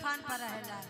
तूफान पर रहेला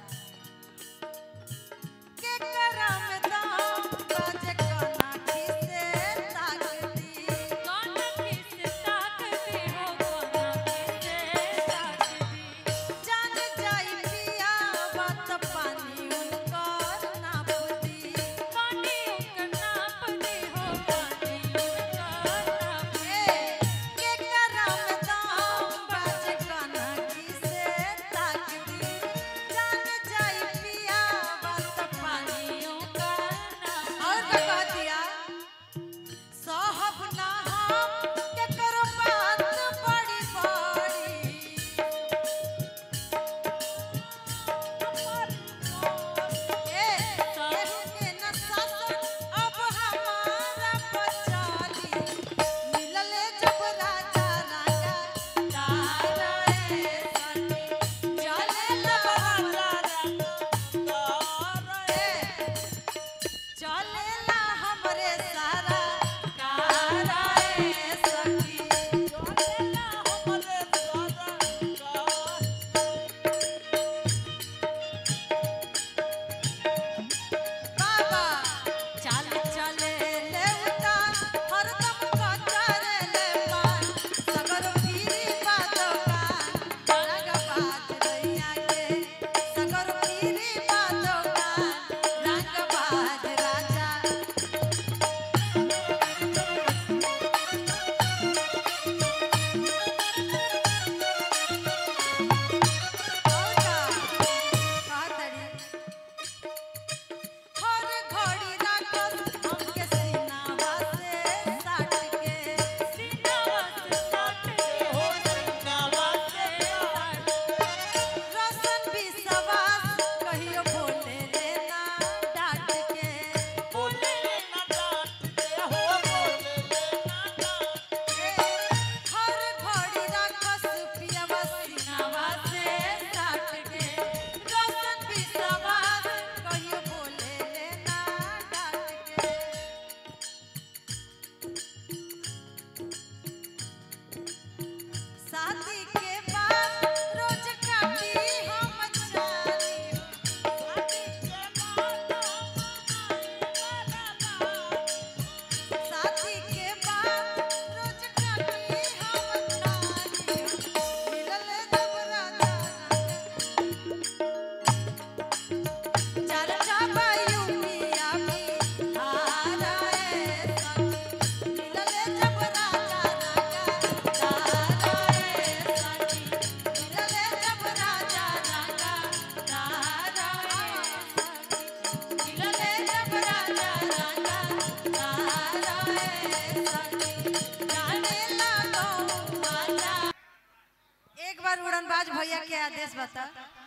के करम दाम बाजे काना खिसे ताकती कौन किस ताकती हो कौन किसे ताकती जान जाई पिया बात पानी उनकर नापदी पानी उनका नाप दे हो पानी उनका नाप ए के करम दाम बाजे काना खिसे ताकती जान जाई पिया बात पानी उनका नाप और का कह दिया साहब ना हम के करो बात बड़ी बड़ी ए केहू के न शासन अब हमारा बचाली मिलले जब राजा राजा तारा ए सनी चले लबरा ए चलेला हमरे सारा कारा ए सखी चलेला हमरे सारा बाबा चल चले ले उतार हरदम कचरे ले पार सगर पीरी बादोका रंग बाज रैया के सगर पीरी बादोका रंग बाज राजा और का कहतड़ी हर घड़ी राखस हमके सीनावा से साट के सीनावा से ताकती हो सीनावा से ताकती रसन विश्वास कहियो बोले लेना डांट के बोले ना डांटते हो बोले ना डांटते हर घड़ी राखस पियवा सीनावा से साट के रसन विश्वास कहियो बोले लेना डांट के शादी के बाद रोज काटी हम जानी शादी के बाद रोज काटी हम जानी मिलले जब राजा चर्चा बायू पिया भी हारा ए सखी मिलले जब राजा राजा तारा ए सखी मिलले जब राजा राजा तारा ए सखी मिलले जब राजा राजा तारा ए सखी जाने लागो आजा एक बार उड़नबाज भैया के आदेश बता